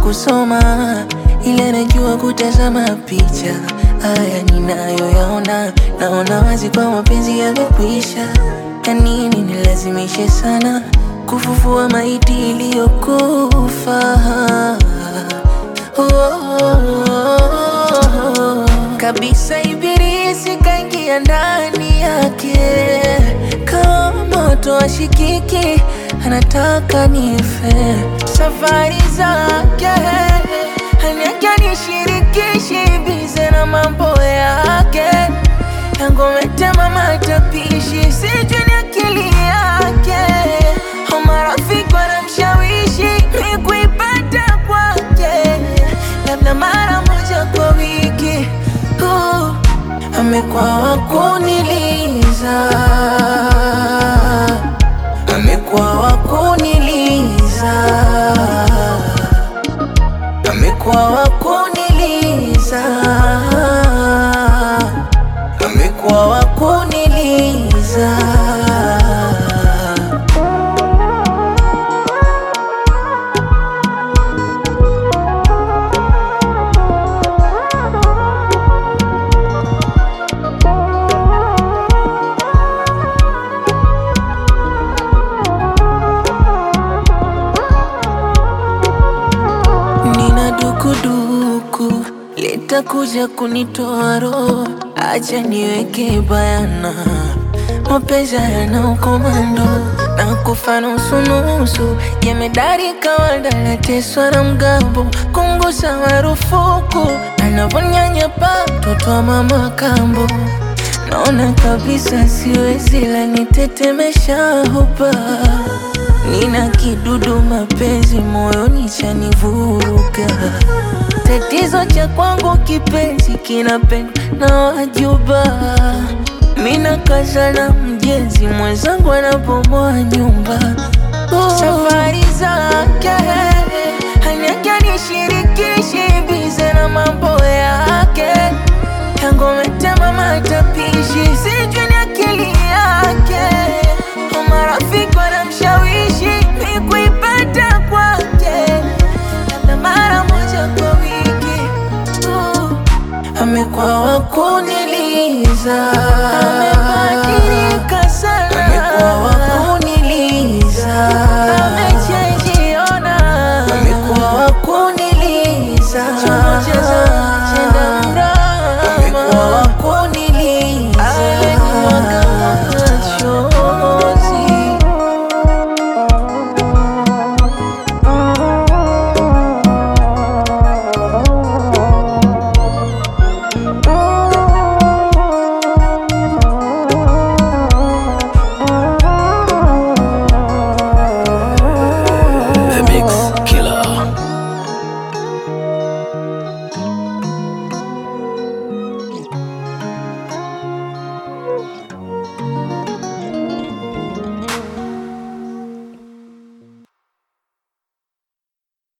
kusoma, ila najua kutazama picha. Haya ninayoyaona, naona wazi kwa mapenzi yamekwisha. Ya nini nilazimishe sana kufufua maiti iliyokufa? Oh, kabisa ibilisi kaingia ndani yake kama moto ashikiki, anataka nife. Safari zake haniake nishirikishi, bize na mambo yake yangometema matapishi, sijui ni akili yake au marafiki wanamshawishi mi kuipata kwake, labda mara moja kwa wiki. Uh, amekuwa wa kuniliza, amekuwa wa kuniliza, amekuwa wa kuniliza, amekuwa wa kuniliza. Nina dukuduku litakuja kunitoa roho, acha niweke bayana, mapenzi yana ukomando na kufa nusu nusu, jemedari kawaida nateswa na mgambo, kungusa marufuku, anavonyanyapa mtoto wa mama kambo, naona kabisa siwezi, la nitetemesha hupa Nina kidudu mapenzi moyoni chanivuruga. Tatizo cha kwangu kipenzi kinapendwa na wajuba. Mina kaza na mjenzi mwenzangu anabomoa nyumba. Oh. Safari zake haniake nishirikishi, bize na mambo yake yangometema matapishi, sijui